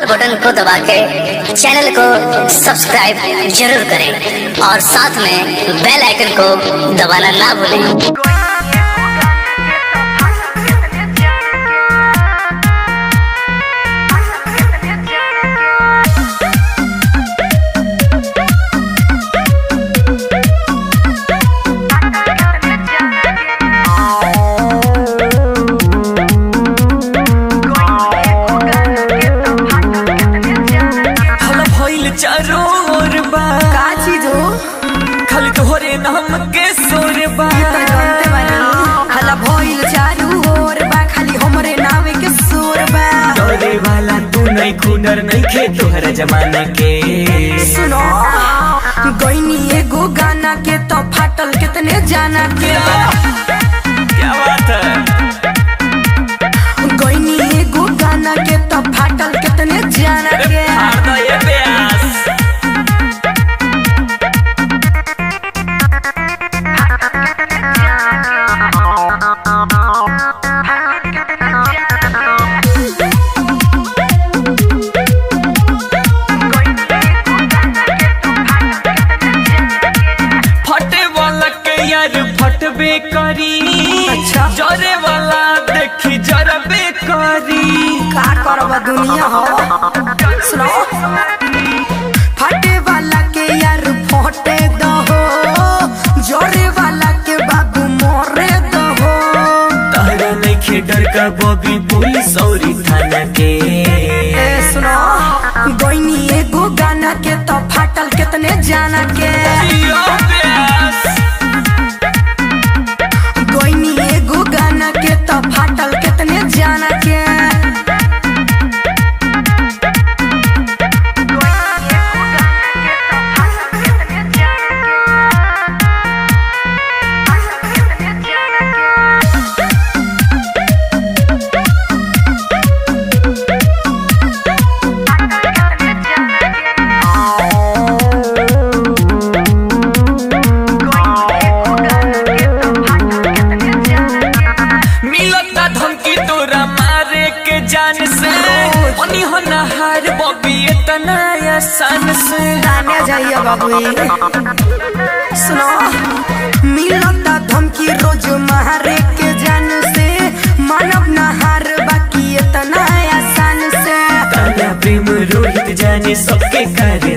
Button को दबा के चैनल को सब्सक्राइब जरूर करें और साथ में बेल आइकन को दबाना ना भूलें हला भइल चारो ओर बा का चीज हो खाली तोहरे नाम के सोर बा त जानते बानी हला भइल चारू ओर बा खाली हमरे नावे के सोर बा डरे वाला तू नहीं खुनर नहीं खे तोहरा जमाना के सुनो गईनी एगो गाना के तो फाटल कितने जाना के क्या बात है गईनी एगो गाना के तो फाटल कितने जाना के हार दो ये प्यास फटे वाला के यार फटबे करी अच्छा। जरे वाला देखी जरबे करी का करब दुनिया हो सुनो फटे वाला के यार फटे दहो जोरे वाला के बाबू मोरे दहो तारा नहीं खे डर का बॉबी पुलिस और थाना के ए सुनो गईनी एगो गाना के तो फाटल कितने जाना के जियो प्यास गईनी एगो गाना के तो फाटल कितने जाना के मिलता धमकी तोरा मारे के जान से ओनी हो नहार बॉबी इतना आसान से गाने जाइए बाबू सुनो मिलता धमकी रोज मारे के जान से मानव नहार बाकी इतना आसान से तारा प्रेम रोहित जाने सबके करे